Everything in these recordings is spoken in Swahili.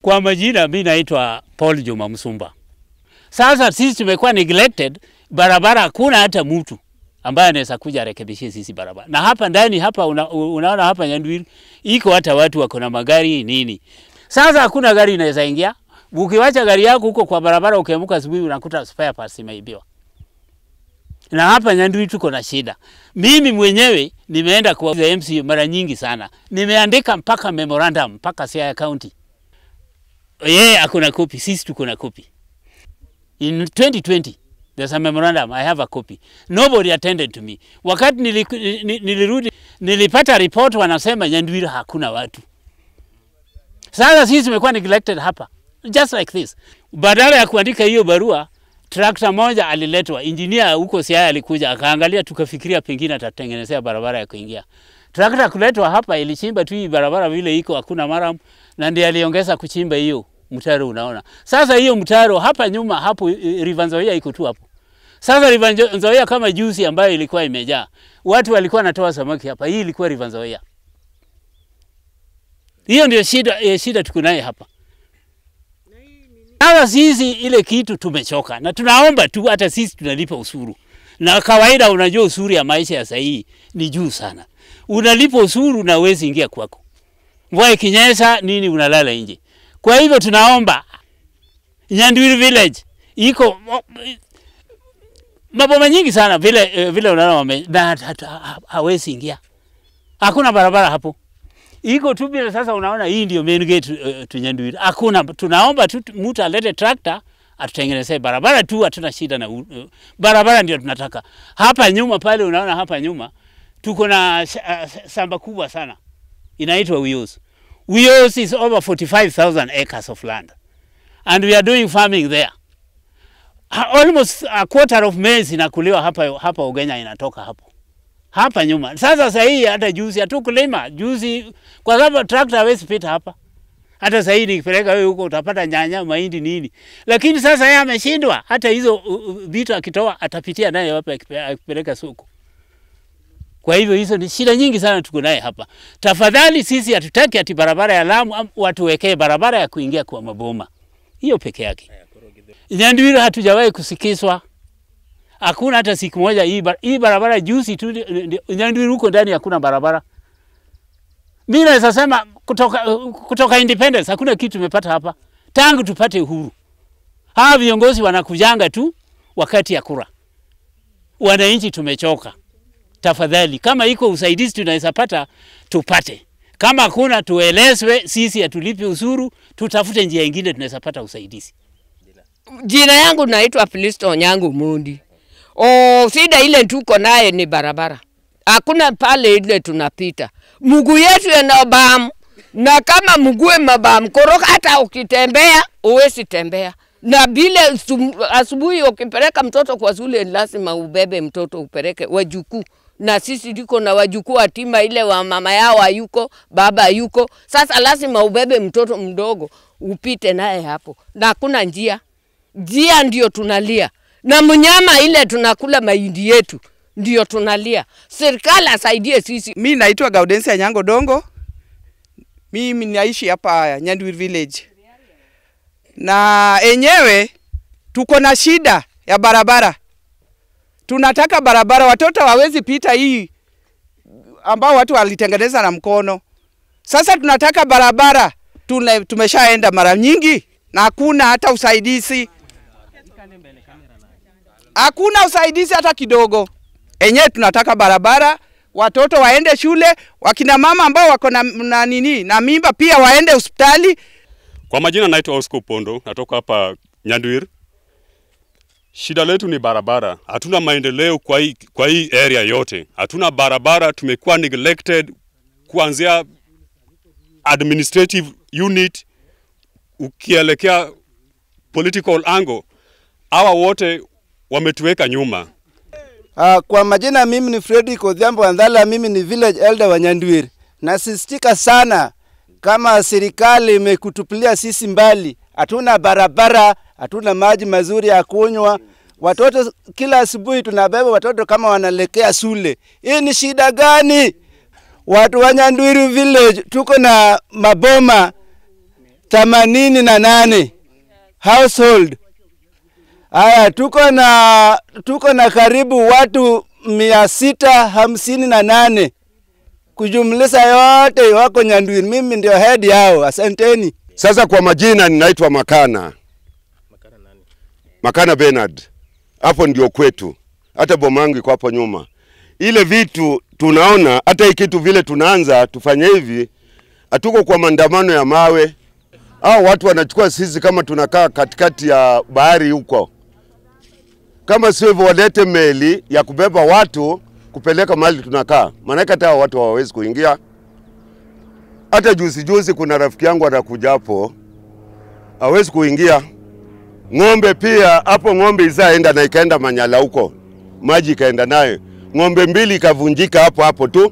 Kwa majina, mi naitwa Paul Juma Msumba. Sasa sisi tumekuwa neglected, barabara hakuna hata mtu ambaye anaweza kuja arekebishie sisi barabara. Na hapa ndani hapa una, unaona hapa Nyandwiri iko hata watu wako na magari nini. Sasa hakuna gari inaweza ingia. Ukiwacha gari yako huko kwa barabara, ukiamka asubuhi unakuta spare parts imeibiwa. Na hapa Nyandwiri tuko na shida. Mimi mwenyewe nimeenda kwa MC mara nyingi sana, nimeandika mpaka memorandum mpaka Siaya County. Yeye akona kopi, sisi tuko na kopi. In 2020 there's a memorandum, I have a copy. Nobody attended to me. Wakati niliku, ni- nilirudi nilipata report wanasema Nyandwiri hakuna watu. Sasa sisi tumekuwa neglected hapa just like this. Badala ya kuandika hiyo barua, trakta moja aliletwa, engineer huko Siaya alikuja akaangalia, tukafikiria pengine atatengenezea barabara ya kuingia. Trakta kuletwa hapa ilichimba tu hii barabara vile iko, hakuna maram, na ndiye aliongeza kuchimba hiyo mtaro. Unaona sasa hiyo mtaro hapa nyuma hapo, eh, River Nzoia iko tu hapo. Sasa River Nzo- Nzoia kama juzi ambayo ilikuwa imejaa watu walikuwa wanatoa samaki hapa, hii ilikuwa River Nzoia. Hiyo ndio shida, eh, shida tuko naye hapa. Sasa sisi ile kitu tumechoka, na tunaomba tu, hata sisi tunalipa ushuru, na kawaida, unajua ushuru ya maisha ya sahii ni juu sana. Unalipa ushuru na uwezi ingia kwako, mvua ikinyesha nini, unalala nje. Kwa hivyo tunaomba Nyandwiri village iko maboma nyingi sana vile, eh, vile unaona wame na hata- hata- hawezi ingia, hakuna barabara hapo iko tu vile. Sasa unaona hii ndio main gate uh, tu Nyandwiri. Hakuna, tunaomba tu mtu alete trakta atutengenezee barabara tu, hatuna shida na uh, barabara, ndio tunataka. Hapa nyuma pale, unaona hapa nyuma tuko na sh- uh, shamba kubwa sana inaitwa Uyos. Uyos is over 45,000 acres of land and we are doing farming there. Ha- Almost a quarter of maize inakuliwa hapa, hapa Ugenya inatoka hapo hapa nyuma. Sasa sasa hii hata juzi hatukulima juzi, kwa sababu trakta hawezi pita hapa. Hata sasa hii nikipeleka wewe huko utapata nyanya, mahindi nini, lakini sasa yeye ameshindwa. Hata hizo uh, uh, vitu akitoa atapitia naye wapi akipe- akipeleka soko? Kwa hivyo hizo ni shida nyingi sana tuko naye hapa. Tafadhali sisi hatutaki ati barabara ya Lamu am- watuwekee barabara ya kuingia kwa maboma, hiyo peke yake. Nyandwiri hatujawahi kusikizwa hakuna hata siku moja hii, bar hii barabara juzi tu ndi- ndi- Nyandwiri huko ndani hakuna barabara. Mimi naweza sema kutoka, kutoka independence hakuna kitu tumepata hapa tangu tupate uhuru. Hawa viongozi wanakujanga tu wakati ya kura. Wananchi tumechoka. Tafadhali, kama iko usaidizi tunaweza pata tupate, kama hakuna tuelezwe. Sisi hatulipi ushuru, tutafute njia ingine tunaweza pata usaidizi. Jina yangu naitwa Filisto Onyango Mundi. O, shida ile tuko naye ni barabara, hakuna pale ile tunapita, mguu yetu yanabam, na kama mguu mabam koroka, hata ukitembea uwezi tembea na vile sum- asubuhi ukipeleka mtoto kwa shule lazima ubebe mtoto upeleke wajukuu, na sisi liko na wajukuu atima ile wa mama yao hayuko, baba hayuko. Sasa lazima ubebe mtoto mdogo upite naye hapo, na hakuna njia njia ndio tunalia, na mnyama ile tunakula mahindi yetu ndio tunalia. Serikali asaidie sisi. Mi naitwa Gaudensia Nyango Dongo. Mimi naishi hapa Nyandwiri village, na enyewe tuko na shida ya barabara. Tunataka barabara, watoto hawezi pita hii ambao watu walitengeneza na mkono. Sasa tunataka barabara, tuna, tumeshaenda mara nyingi na hakuna hata usaidizi, hakuna usaidizi hata kidogo. Enyewe tunataka barabara, watoto waende shule, wakina mama ambao wako na, na nini na mimba pia waende hospitali. Kwa majina naitwa Oscar Pondo, natoka hapa Nyandwiri. Shida letu ni barabara, hatuna maendeleo kwa hii, kwa hii area yote, hatuna barabara. Tumekuwa neglected kuanzia administrative unit ukielekea political angle, hawa wote wametuweka nyuma. Uh, kwa majina mimi ni Fredrick Odhiambo Andhala, mimi ni village elder wa Nyandwiri. Nasisitika sana kama serikali imekutupilia sisi mbali, hatuna barabara, hatuna maji mazuri ya kunywa. Watoto kila asubuhi tunabeba watoto kama wanaelekea shule. Hii ni shida gani? Watu wa Nyandwiri village tuko na maboma themanini na nane household. Haya, tuko na tuko na karibu watu mia sita hamsini na nane kujumlisha yote wako Nyanduiri. Mimi ndio head yao. Asanteni. Sasa kwa majina ninaitwa Makana. Makana Bernard. Hapo ndio kwetu. Hata bomangu iko hapo nyuma. Ile vitu tunaona hata hii kitu vile tunaanza tufanye hivi, hatuko kwa maandamano ya mawe. Hao watu wanachukua sisi kama tunakaa katikati ya bahari huko. Kama sio hivyo, walete meli ya kubeba watu kupeleka mahali tunakaa, maanake hata hao watu hawawezi kuingia. Hata juzi juzi kuna rafiki yangu anakuja hapo, hawezi kuingia. Ng'ombe pia hapo, ng'ombe izaenda na ikaenda Manyala huko, maji ikaenda nayo, ng'ombe mbili ikavunjika hapo hapo tu.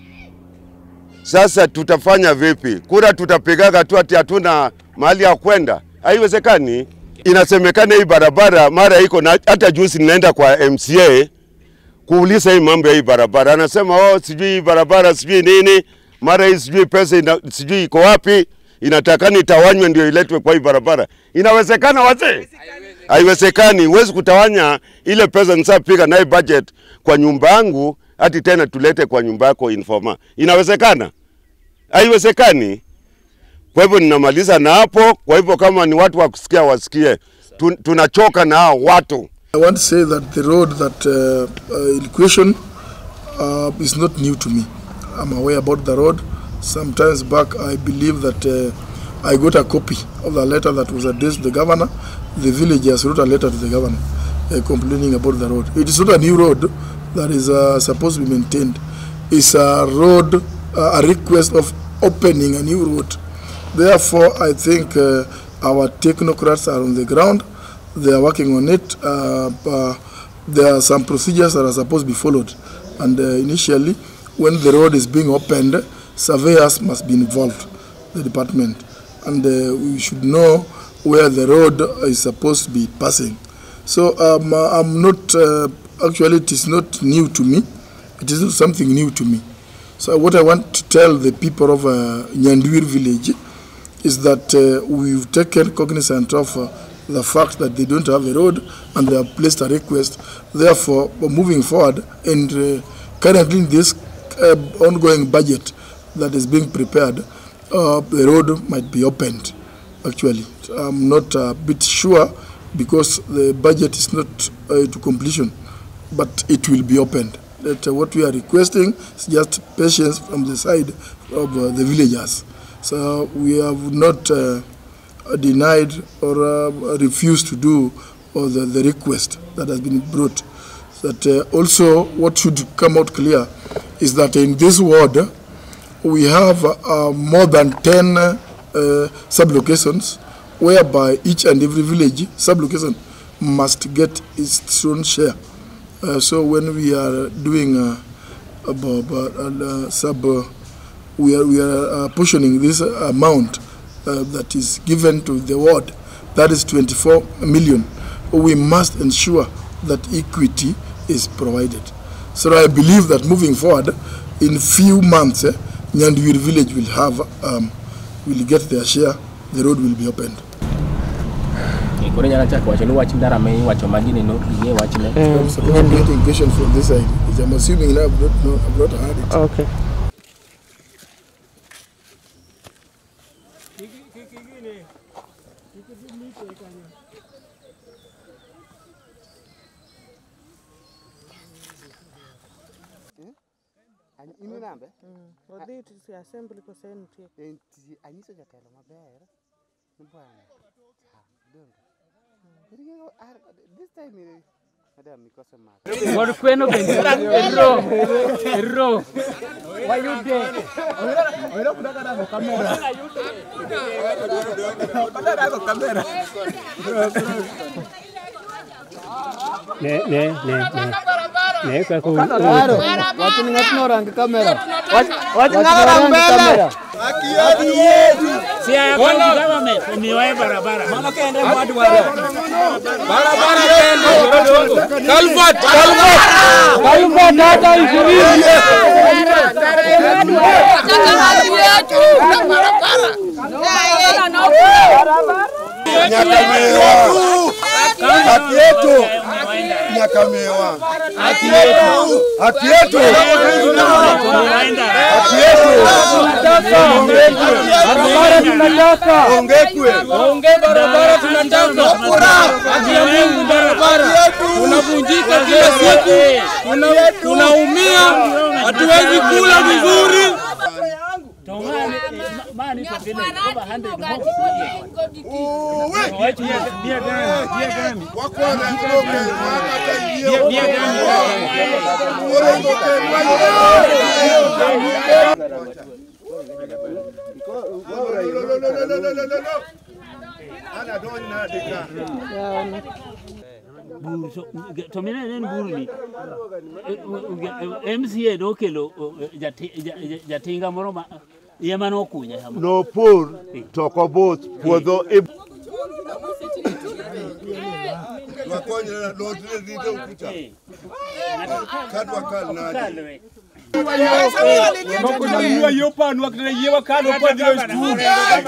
Sasa tutafanya vipi? Kura tutapigaga tu ati hatuna mahali ya kwenda? Haiwezekani. Inasemekana hii barabara mara iko na, hata juzi ninaenda kwa MCA kuuliza hii mambo ya hii barabara, anasema oh, sijui hii barabara sijui nini, mara hii sijui pesa ina, sijui iko wapi, inatakana itawanywe ndio iletwe kwa hii barabara. Inawezekana wazee? Haiwezekani. Huwezi kutawanya ile pesa nisapiga naye budget kwa nyumba yangu hati tena tulete kwa nyumba yako informa. Inawezekana? Haiwezekani. Kwa hivyo ninamaliza na hapo. Kwa hivyo kama ni watu wa kusikia wasikie, Tun, tunachoka na hao watu. I want to say that the road that uh, uh, in question uh, is not new to me. I'm aware about the road. Sometimes back, I believe that uh, I got a copy of the letter that was addressed to the governor. The villagers wrote a letter to the governor uh, complaining about the road. It is not a new road that is uh, supposed to be maintained. It's a road, uh, a request of opening a new road. Therefore, I think uh, our technocrats are on the ground. They are working on it. Uh, uh, there are some procedures that are supposed to be followed. And uh, initially, when the road is being opened, surveyors must be involved, the department. And uh, we should know where the road is supposed to be passing. So um, uh, I'm not, uh, actually, it is not new to me. It is not something new to me. So what I want to tell the people of uh, Nyanduir village is that uh, we've taken cognizance of uh, the fact that they don't have a road and they have placed a request. Therefore, moving forward and uh, currently in this uh, ongoing budget that is being prepared, uh, the road might be opened. Actually, I'm not a bit sure because the budget is not uh, to completion, but it will be opened. That uh, what we are requesting is just patience from the side of uh, the villagers. So we have not uh, denied or uh, refused to do or the, the request that has been brought. That uh, also what should come out clear is that in this ward we have uh, more than 10 uh, sublocations whereby each and every village sublocation must get its own share. Uh, so when we are doing uh, about, uh, sub, uh, we are, we are uh, portioning this amount uh, that is given to the ward, that is 24 million. We must ensure that equity is provided. So I believe that moving forward, in few months, eh, Nyanduir village will have, um, will get their share, the road will be opened. koro nyalo chako wacho ni wach ndara ma iwacho magini no ing'e wachne I'm supposed to be getting question from this side, which I'm assuming now I've not, no, I've not heard it. Okay. odhi to assembly kosenitie anyiso jatelo maber ni bwana ah, donge Ring'o, ar- this time eh, madam mikose mak Kod kweno bende ero ero wayude ne ne ne ne ne ka ko wach ni ng'atno orang kamera wach ng'ara mbele si ya county government omiyowa barabara mano kende mwadwaro barabara kende Calvert Calvert Calvert hata ishirini Nyakamewa. Haki yetu. Nyakamewa. Haki yetu. Haki yetu. Haki yetu. Barabara tunataka. Ongekwe. Onge barabara tunataka. Haki ya Mungu barabara. Tunavunjika kila siku. Tuna- Tunaumia. Hatuwezi kula vizuri. bur to, to mine nen burni MCA nokelo eh, jati- ja- ja- jatinga moro ma ema nokunya kama Nopur to ok obuth puodho i Kunyanyua hiyo panu akina yewa kando kwa ndio skuli.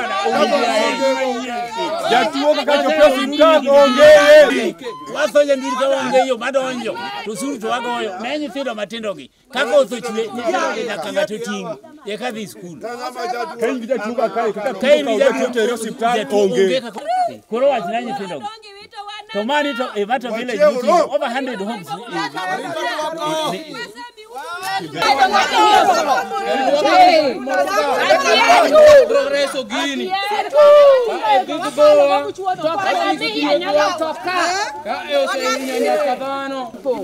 Jatuo kaka chopia hospitali ongee. wasonye ndiri ka onge yo madonjo to suru to wagoyo ne nyithindo matindo gi kaka othochwe nyithindo gi nyaka ng'ato ting' eka dhi skul Ka in gi jatuo ka kae kaka ka in tuo gi ka jatuo tere hospitali jatuo onge onge. kaka koro wach na nyithindo gi to mani to e Mato village nitie over 100 homes eh, eh, eh, Progreso gini. Ka e oseinya nyaka dhano.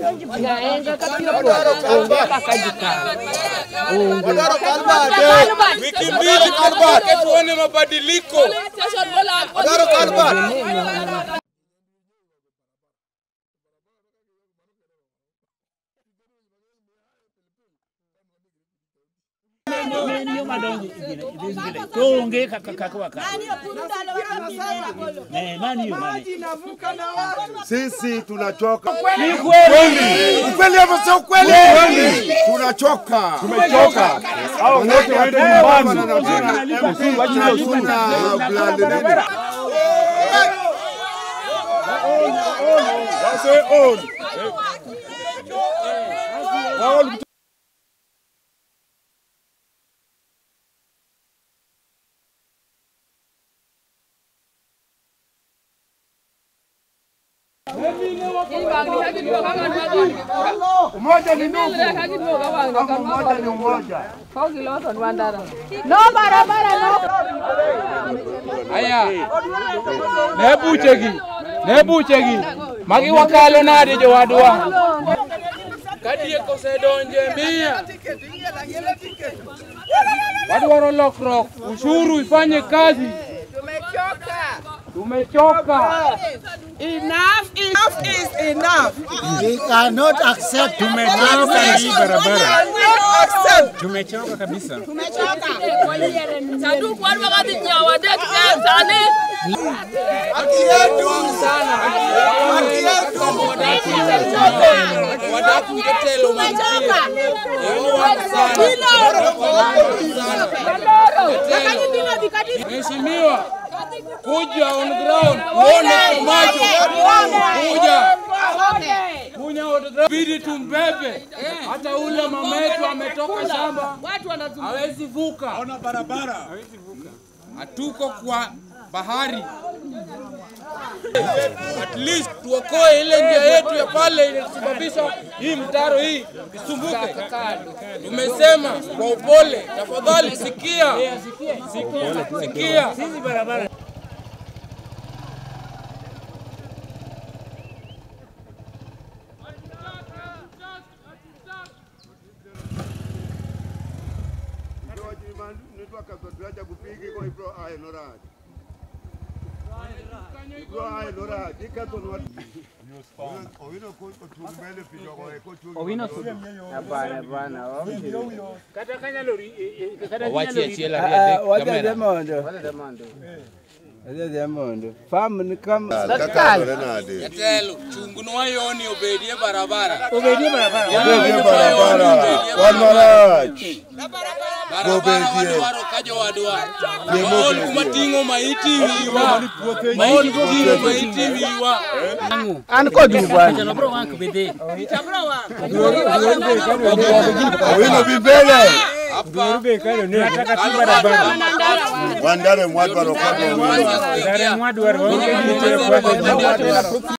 Wiki mbili tuke tuone mabadiliko. en yo madonjo e gine- e this village to onge kaka kaka wakalo Eh, mani yo mani sisi tunachoka. Ni kweli. Ukweli hapo sio ukweli. Kweli. Tunachoka. Tumechoka. Hao wote waende nyumbani. Wase own. Wao Umoja ni ndugu. Umoja ni umoja. No barabara no. Aya. Ne buchegi. Ne buchegi. Magi wakalo nade jowadwa. Kadieko osedonje mia. Wadwaro lokruok, ushuru ifanye kazi. Tumechoka. Enough, enough is enough. We cannot accept tumechoka hii barabara. accept. Tumechoka kabisa. Sanduku watu wakati nyawa dek sani. Haki yetu sana. Haki yetu. Wadaku jotelo mantie. Mheshimiwa, kuja on ground, uone kwa macho. Kuja. Kuja on ground. Bidi tumbebe. Hata ule mama yetu ametoka shamba. Hawezi vuka. Ona barabara. Hawezi vuka. Hatuko kwa bahari. At least tuokoe ile njia yetu ya pale inasababisha hii mtaro hii isumbuke. Tumesema kwa upole, tafadhali sikia, sikia. Sisi barabara Hapana bwana. kata kanyalo ri- eh, eh, kata Owachi kanyalo ri- achiel Ah, ariyo ah, adek Wacha kamera. Demondo. Wacha Demondo. Famu ni kama Jatelo, chung'nwa yoni obedie barabara. Obedie barabara. Yoni Obedie yoni barabara. obedie Wan marach. Dwaro ka jowadwa. Maol kuma ting'o maiti wiwa. Maol ting'o maiti wiwa. An kodu bwana. Owino bi mbele. Wandare mwadwaro kwa Ndare mwadwaro.